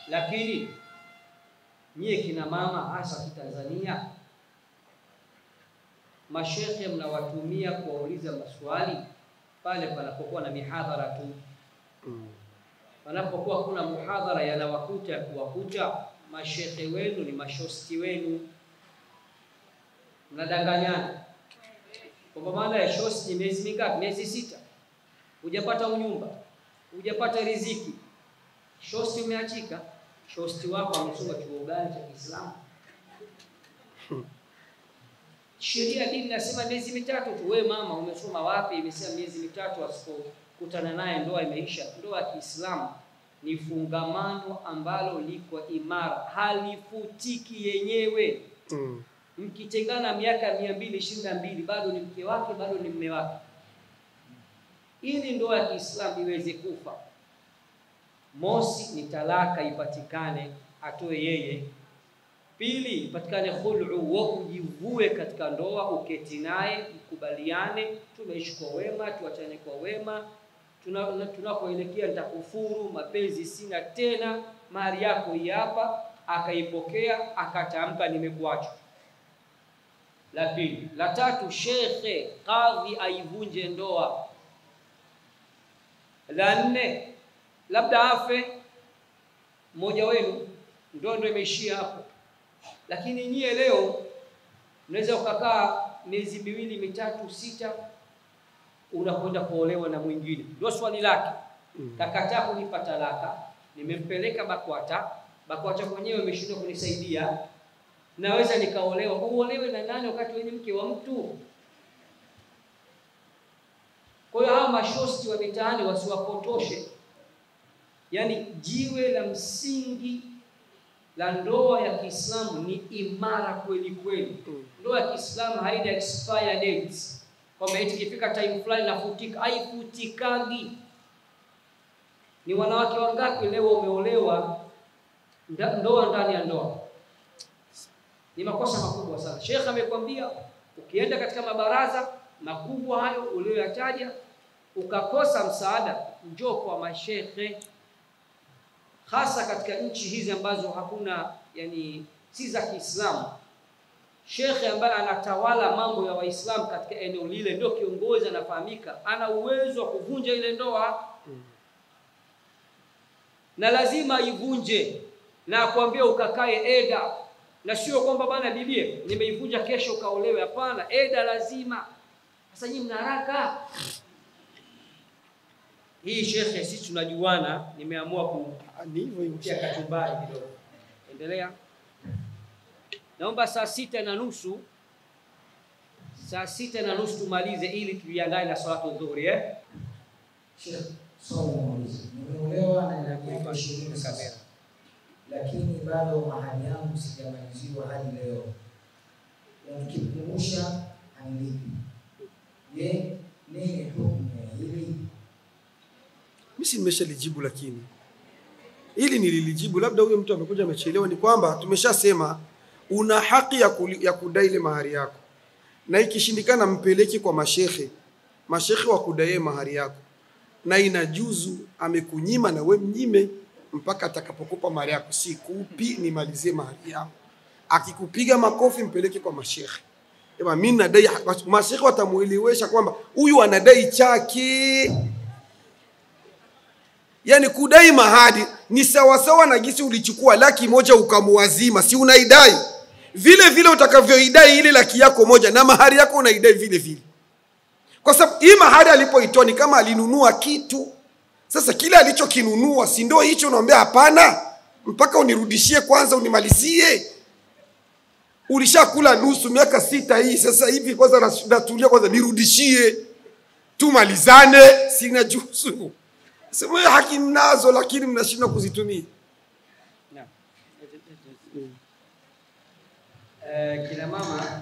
Lakini nyie kina mama hasa Kitanzania, mashekhe mnawatumia kuwauliza maswali pale panapokuwa na mihadhara tu. Panapokuwa kuna muhadhara yanawakuta ya kuwakuta, mashekhe wenu ni mashosti wenu, mnadanganyana kwamba maana ya shosti ni miezi mingapi? Miezi sita, hujapata unyumba, hujapata riziki, shosti umeachika. Shosti wako amesoma chuo gani cha Kiislamu? Sheria ya dini inasema miezi mitatu tu. Wewe mama umesoma wapi? Imesema miezi mitatu, asipokutana naye ndoa imeisha. Ndoa ya Kiislamu ni fungamano ambalo liko imara, halifutiki yenyewe. Mm. Mkitengana miaka mia mbili ishirini na mbili bado ni mke wake, bado ni mme wake. Ili ndoa ya Kiislamu iweze kufa, mosi ni talaka ipatikane, atoe yeye. Pili, ipatikane khul'u, wa ujivue katika ndoa, uketi naye, mkubaliane, tumeishi kwa wema, tuachane kwa wema, tuna- na- tunakoelekea nitakufuru, mapenzi sina tena, mali yako hii hapa. Akaipokea, akatamka nimekuacha. La pili. La tatu, shekhe kadhi aivunje ndoa. La nne, labda afe mmoja wenu, ndoa ndo imeishia hapo. Lakini nyie leo unaweza ukakaa miezi miwili mitatu sita, unakwenda kuolewa na mwingine. Ndio swali lake, kakataa kunipa talaka, nimempeleka BAKWATA, BAKWATA mwenyewe imeshindwa kunisaidia naweza nikaolewa. Uolewe na nani wakati wewe ni mke wa mtu? Kwa hiyo hawa mashosti wa mitaani wasiwapotoshe. Yaani jiwe la msingi la ndoa ya Kiislamu ni imara kweli kweli. Ndoa ya Kiislamu haina expire dates, kwamba eti ikifika time fulani nafutika. Haifutikagi. Ni wanawake wangapi leo wameolewa nda- ndoa ndani ya ndoa? ni makosa makubwa sana. Sheikh amekwambia ukienda katika mabaraza makubwa hayo uliyoyataja ukakosa msaada, njoo kwa mashekhe, hasa katika nchi hizi ambazo hakuna yani si za Kiislamu. Shekhe ambaye anatawala mambo ya Waislamu katika eneo lile ndio kiongozi, anafahamika, ana uwezo wa kuvunja ile ndoa na lazima aivunje na akwambia ukakae eda na sio kwamba bana bibie nimeivunja kesho ukaolewe. Hapana, eda lazima. Sasa nyinyi mna haraka hii. Shekhe, sisi tunajuana, nimeamua Ah, Ni hivyo hivyo. kutia kachumbari kidogo. Endelea. Naomba saa sita na nusu saa sita na nusu tumalize ili tujiandae na salatu dhuhuri eh? Sheikh, swali nauliza, nimeolewa na nina miaka ishirini sasa, lakini bado mahali yangu sijamaliziwa hadi leo, na nikikumbusha hanilipi. Je, nini hukumu ya hili? Mimi si nimeshalijibu, lakini ili nililijibu, labda huyo mtu amekuja amechelewa. Ni kwamba tumeshasema una haki ya, kuli, ya kudai ile mahari yako, na ikishindikana mpeleke kwa mashehe, mashehe wakudaie mahari yako, na inajuzu amekunyima na we mnyime mpaka atakapokupa mahari yako. Sikupi, nimalizie mahari yako. Akikupiga makofi, mpeleke kwa mashehe. Ema, mimi nadai, mashehe watamuelewesha kwamba huyu anadai chake Yaani kudai mahadi ni sawasawa na gisi ulichukua laki moja ukamuwazima, si unaidai vile vile utakavyoidai ile laki yako moja, na mahari yako unaidai vile vile, kwa sababu hii mahari alipoitoa ni kama alinunua kitu. Sasa kile alichokinunua si ndio hicho? Unaambia hapana, mpaka unirudishie kwanza, unimalizie. Ulishakula nusu miaka sita hii, sasa hivi kwanza nas- natulia kwanza, nirudishie, tumalizane, sina juzu Sema hiyo haki mnazo, lakini mnashindwa kuzitumia. Naam. Eh, kina mama,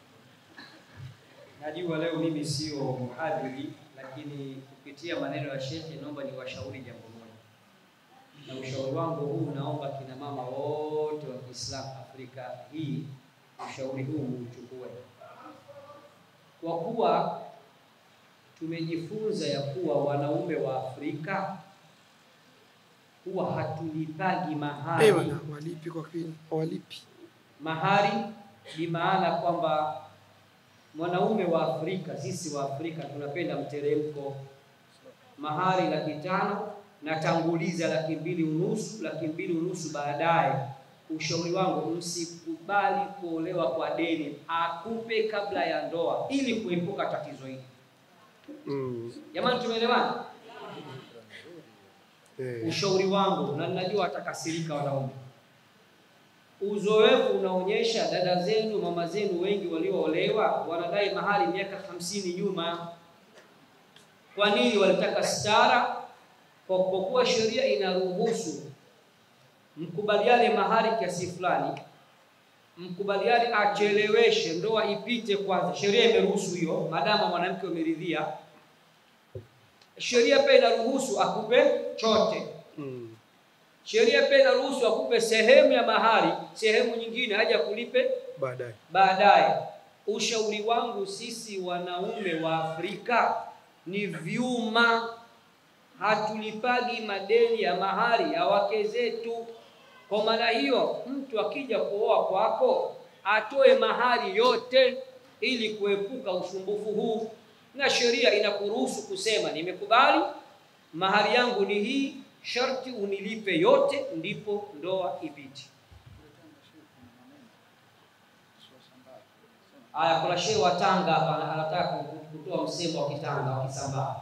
najua leo mimi sio mhadhiri, lakini kupitia maneno ya shekhe, naomba niwashauri jambo moja, na ushauri wangu huu naomba kina mama wote wa Kiislamu Afrika hii, ushauri huu uchukue, kwa kuwa tumejifunza ya kuwa wanaume wa Afrika huwa hatulipagi mahari. Eh, bwana, walipi kwa kweli? Walipi. Mahari ni maana kwamba mwanaume wa Afrika, sisi wa Afrika tunapenda mteremko. Mahari laki tano na tanguliza laki mbili unusu, laki mbili unusu baadaye. Ushauri wangu msikubali kuolewa kwa deni, akupe kabla ya ndoa ili kuepuka tatizo hili. Mm. Jamani, tumeelewana? Eh. Ushauri wangu, na ninajua atakasirika wanaume, uzoefu unaonyesha dada zenu, mama zenu wengi walioolewa wanadai mahari miaka hamsini nyuma. Kwa nini? Walitaka stara, kwa kwa kuwa sheria inaruhusu mkubaliane mahari kiasi fulani, mkubaliane acheleweshe ndoa ipite kwanza. Sheria imeruhusu hiyo, maadamu mwanamke umeridhia. Sheria pia inaruhusu akupe chote. Mm. Sheria pia inaruhusu akupe sehemu ya mahari, sehemu nyingine haja kulipe Baadaye. baadaye. Ushauri wangu sisi wanaume wa Afrika ni vyuma, hatulipagi madeni ya mahari ya wake zetu. Kwa maana hiyo, mtu akija kuoa kwako atoe mahari yote ili kuepuka usumbufu huu, na sheria inakuruhusu kusema nimekubali, mahari yangu ni hii, sharti unilipe yote, ndipo ndoa ipite. Aya, kuna shehe wa Tanga hapa ana- anataka ku- kutoa msemo wa Kitanga wa Kisambaa.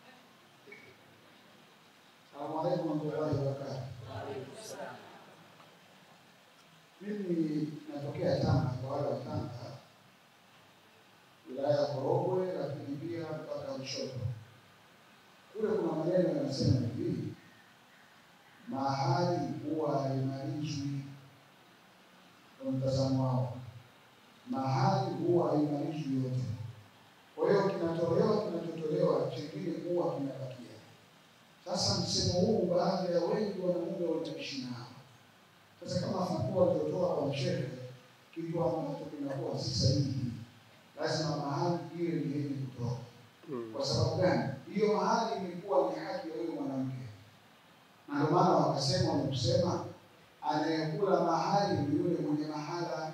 Salamu alaikum warahmatullahi wabarakatuh. Mimi natokea Tanga, kwa wale wa Tanga, wilaya ya Korogwe, lakini pia mpaka Lushoto. Kule kuna maneno yanasema hivi, mahari huwa haimarishwi. Kwa mtazamo wao, mahari huwa haimarishwi yote. Kwa hiyo kinatolewa, kinachotolewa chengine huwa kinabakia. Sasa msemo huu baadhi ya wengi wanamume wanaishi nao. Sasa kama fatwa waliotoa kwa mshehe, kitu ambacho kinakuwa si sahihi, lazima mahali ile ni yenye kutoka. Mm. Kwa sababu gani? Hiyo mahali ilikuwa ni haki ya huyo mwanamke, na ndio maana wakasema wamekusema, anayekula mahali ni yule mwenye mahala.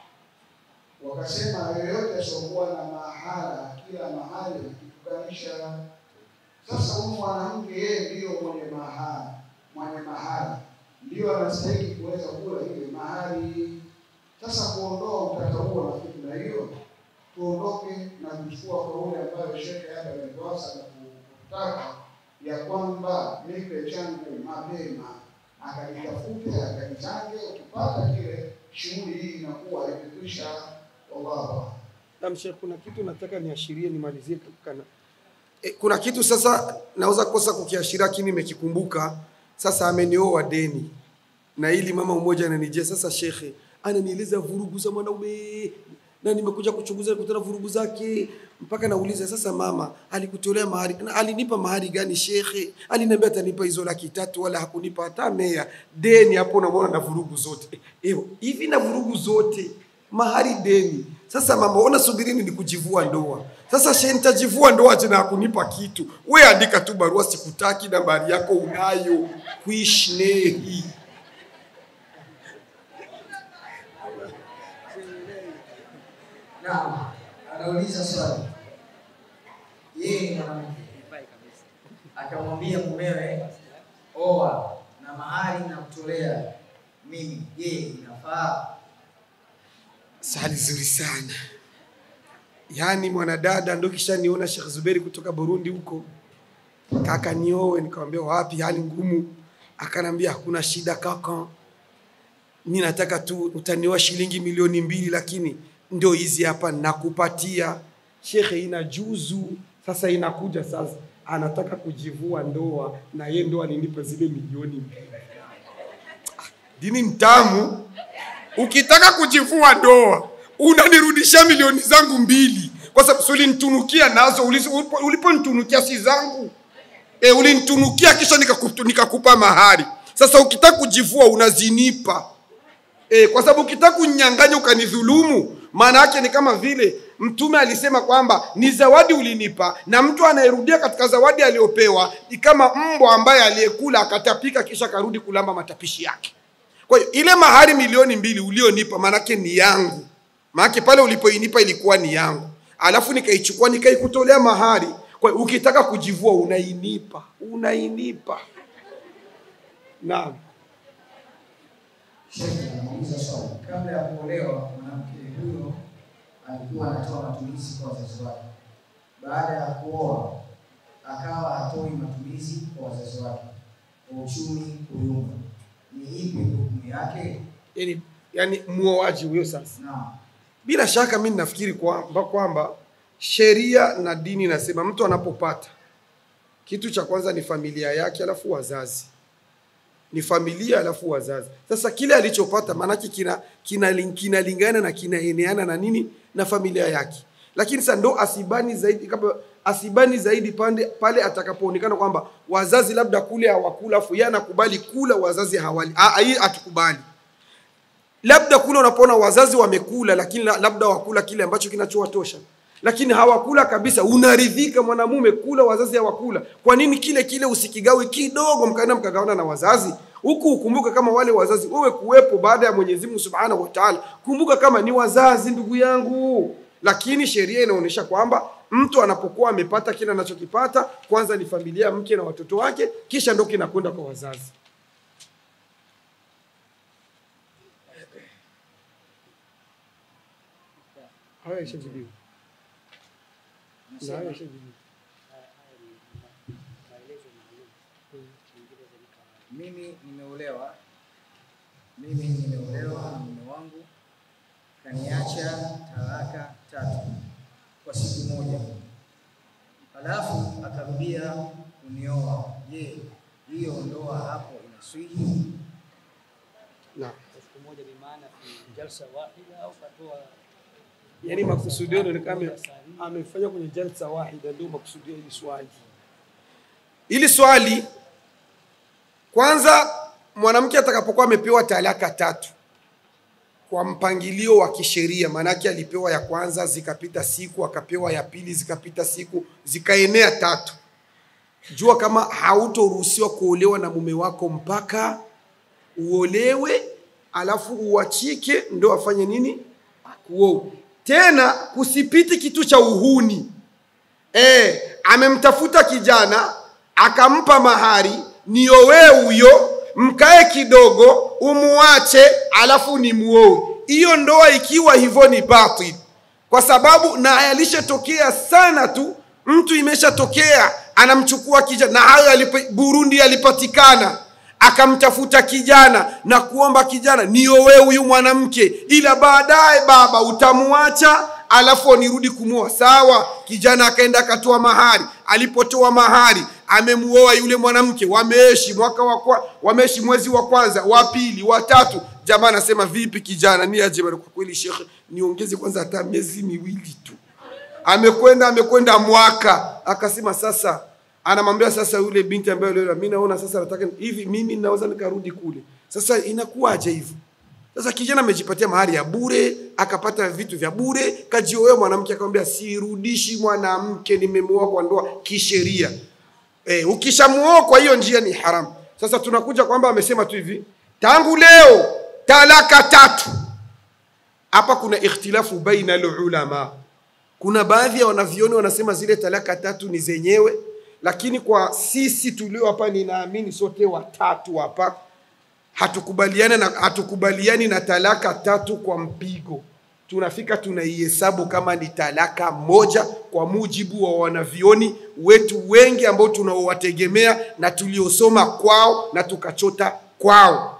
Wakasema yoyote asiokuwa na mahala, kila mahali akitukanisha sasa huyu mwanamke yeye ndiyo mwenye mahari, mwenye mahari ndiyo anastahili kuweza kula ile mahari. Sasa kuondoa utata huo na fikra hiyo, tuondoke na kuchukua kauli ambayo shekhe hapa ametuasa na kutaka ya kwamba nipe changu mapema, akajitafute akajichange, ukipata kile shughuli hii inakuwa imekwisha. Wallahu a'lam. Na Sheikh, kuna kitu nataka niashirie nimalizie tu kana. E, kuna kitu sasa naweza kosa kukiashiria lakini nimekikumbuka. Sasa amenioa deni. Na ili mama mmoja ananijia sasa shekhe ananieleza vurugu za mwanaume na nimekuja kuchunguza kutana vurugu zake mpaka nauliza sasa mama alikutolea mahari na alinipa mahari gani shekhe aliniambia atanipa hizo laki tatu wala hakunipa hata mea deni hapo unamwona na vurugu zote Eh, hivi na vurugu zote mahari deni sasa mama ona subirini ni kujivua ndoa sasa she nitajivua ndoa tena hakunipa kitu we andika tu barua sikutaki nambari yako unayo kuishnehi Naam, anauliza swali. Yeye ni mwanamke akamwambia mumewe, oa na mahari na kutolea mimi, je, inafaa? Swali zuri sana. Yaani mwanadada ndo kisha niona Sheikh Zuberi kutoka Burundi huko. Kaka niowe, nikamwambia wapi, hali ngumu. Akanambia hakuna shida kaka, mi nataka tu utanioa shilingi milioni mbili, lakini ndio hizi hapa nakupatia. Shekhe, ina juzu sasa, inakuja sasa, anataka kujivua ndoa na ye ndo alinipa zile milioni mbili. Dini mtamu ukitaka kujivua ndoa unanirudisha milioni zangu mbili kwa sababu si ulinitunukia nazo ulizo- ulipo- uliponitunukia si zangu e, ulinitunukia kisha nikakupa nikakupa mahari sasa ukitaka kujivua unazinipa e, kwa sababu ukitaka kunyang'anya ukanidhulumu maana yake ni kama vile mtume alisema kwamba ni zawadi ulinipa na mtu anayerudia katika zawadi aliyopewa ni kama mbwa ambaye aliyekula akatapika kisha akarudi kulamba matapishi yake kwa hiyo ile mahari milioni mbili ulionipa maanake ni yangu maanake pale ulipoinipa ilikuwa ni yangu alafu nikaichukua nikaikutolea mahari kwa hiyo ukitaka kujivua unainipa unainipa naam Sheikh anamuuliza swali, kabla ya kuolewa mwanamke huyo alikuwa anatoa matumizi kwa wazazi wake. Baada ya kuoa akawa hatoi matumizi kwa wazazi wake, kwa uchumi kuyumba, ni ipi hukumu yake? yani, yani muoaji huyo sasa Naam, bila shaka mi nafikiri kwamba kwamba sheria na dini inasema mtu anapopata kitu cha kwanza ni familia yake alafu wazazi ni familia alafu wazazi sasa kile alichopata maanake kina kinalingana kina kinalingana na kinaeneana na nini na familia yake lakini sasa ndo asibani zaidi kama asibani zaidi pande pale atakapoonekana kwamba wazazi labda kule hawakula afu yeye anakubali kula wazazi hawali Ah, hii atukubali labda kule unapoona wazazi wamekula lakini la- labda wakula kile ambacho kinachowatosha lakini hawakula kabisa unaridhika mwanamume kula wazazi hawakula kwa nini kile kile usikigawe kidogo mkaenda mkagawana na wazazi huku ukumbuke kama wale wazazi wewe kuwepo baada ya mwenyezi mungu subhanahu wa taala kumbuka kama ni wazazi ndugu yangu lakini sheria inaonyesha kwamba mtu anapokuwa amepata kile anachokipata kwanza ni familia mke na watoto wake kisha ndo kinakwenda kwa wazazi haya ishajibiwa Na haya ishajibiwa mimi nimeolewa, mimi nimeolewa na mume wangu kaniacha talaka tatu kwa siku moja, halafu akarudia kunioa. Je, hiyo ndoa hapo inaswihi? na siku moja ni maana fi jalsa wahida au katoa yani makusudio inaonekana ame- amefanya kwenye jalsa wahida, ndio makusudio hili swali. Hili swali kwanza, mwanamke atakapokuwa amepewa talaka tatu kwa mpangilio wa kisheria, maanake alipewa ya kwanza, zikapita siku, akapewa ya pili, zikapita siku, zikaenea tatu, jua kama hautoruhusiwa kuolewa na mume wako mpaka uolewe, alafu uachike, ndo afanye nini? Akuoe. Tena kusipiti kitu cha uhuni. E, amemtafuta kijana akampa mahari, niowee huyo, mkae kidogo, umuache, alafu ni muoe. Hiyo ndoa ikiwa hivyo ni batil, kwa sababu na yalishatokea sana tu, mtu imeshatokea anamchukua kijana, na hayo yalipo- Burundi yalipatikana akamtafuta kijana na kuomba kijana niowe huyu mwanamke ila baadaye baba utamuacha alafu nirudi kumuoa sawa kijana akaenda akatoa mahari alipotoa mahari amemuoa yule mwanamke wameishi mwaka wa kwa, wameishi mwezi wa kwanza wa pili wa tatu jamaa anasema vipi kijana ni aje bwana, kwa kweli shekhe niongeze kwanza hata miezi miwili tu amekwenda amekwenda mwaka akasema sasa anamwambia sasa yule binti ambaye leo mimi naona sasa nataka hivi mimi naweza nikarudi kule sasa inakuwaje hivyo sasa kijana amejipatia mahari ya bure akapata vitu vya bure kajioea mwanamke akamwambia sirudishi mwanamke nimemuoa kwa ndoa kisheria e, ukishamuoa kwa hiyo njia ni haramu sasa tunakuja kwamba amesema tu hivi tangu leo talaka tatu hapa kuna ikhtilafu baina ulama kuna baadhi ya wanavyoni wanasema zile talaka tatu ni zenyewe lakini kwa sisi tulio hapa ninaamini sote watatu hapa hatukubaliani na, hatukubaliani na talaka tatu kwa mpigo tunafika tunaihesabu kama ni talaka moja kwa mujibu wa wanavyoni wetu wengi ambao tunaowategemea na tuliosoma kwao na tukachota kwao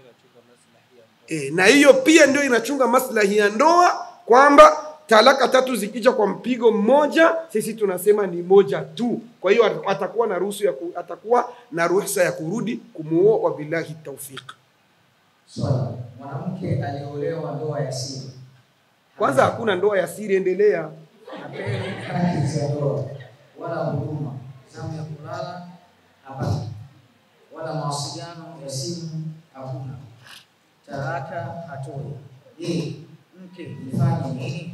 e, na hiyo pia ndio inachunga maslahi ya ndoa kwamba talaka tatu zikija kwa mpigo mmoja sisi tunasema ni moja tu kwa hiyo atakuwa na ruhusa ya ku, atakuwa na ruhusa ya kurudi kumuoa wabillahi taufiq Swali, mwanamke aliolewa ndoa ya siri kwanza hakuna ndoa ya siri endelea hapewi haki za ndoa wala huduma, zamu ya kulala hapati, wala mawasiliano ya simu hakuna, talaka hatoi. Je, mke nifanye nini?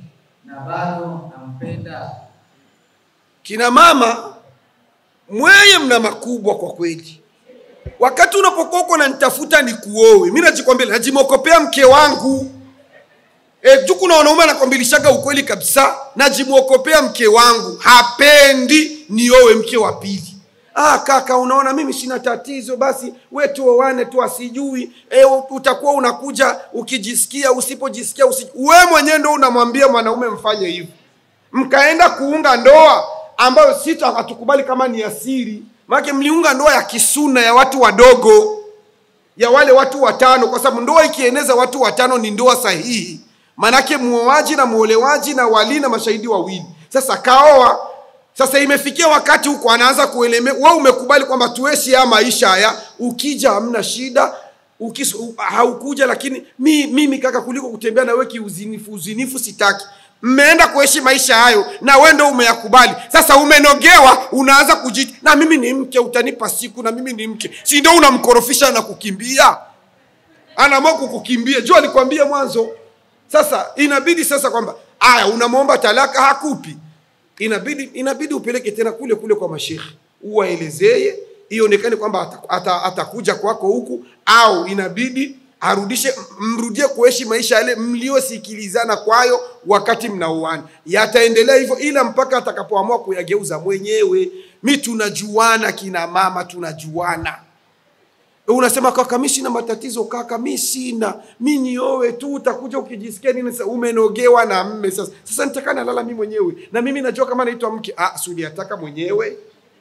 na bado nampenda kina mama mweye mna makubwa kwa kweli wakati unapokuwa uko nanitafuta ni kuowe mi najikwambia najimokopea mke wangu e, tu kuna wanaume anakwambilishaga ukweli kabisa najimwokopea mke wangu hapendi niowe mke wa pili ah, kaka unaona mimi sina tatizo basi we tuoane tu asijui e, utakuwa unakuja ukijisikia usipojisikia usi... we mwenyewe ndo unamwambia mwanaume mfanye hivyo mkaenda kuunga ndoa ambayo sita hatukubali kama ni asiri maanake mliunga ndoa ya kisuna ya watu wadogo ya wale watu watano kwa sababu ndoa ikieneza watu watano ni ndoa sahihi manake muoaji na muolewaji na wali na mashahidi wawili sasa kaoa sasa imefikia wakati huko anaanza kueleme we umekubali kwamba tuishi haya maisha haya ukija hamna shida ukis, u, haukuja lakini mi, mimi kaka kuliko kutembea na wewe kiuzinifu uzinifu sitaki mmeenda kuishi maisha hayo na we ndo umeyakubali sasa umenogewa unaanza kujiti na mimi ni mke utanipa siku na mimi ni mke si ndo unamkorofisha na kukimbia anaamua kukukimbia juu alikwambia mwanzo sasa inabidi sasa kwamba aya unamwomba talaka hakupi inabidi inabidi upeleke tena kule kule kwa mashekhe uwaelezeye ionekane kwamba ata- ata- atakuja kwako huku au inabidi arudishe mrudie kuishi maisha yale mliosikilizana kwayo wakati mnaoana yataendelea hivyo ila mpaka atakapoamua kuyageuza mwenyewe mi tunajuana kina mama tunajuana unasema kaka mi sina matatizo kaka mi sina mi niowe tu utakuja ukijisikia nini sasa umenogewa na mme sasa sasa nitakana lala mi mwenyewe na mimi najua kama naitwa mke ah suliataka mwenyewe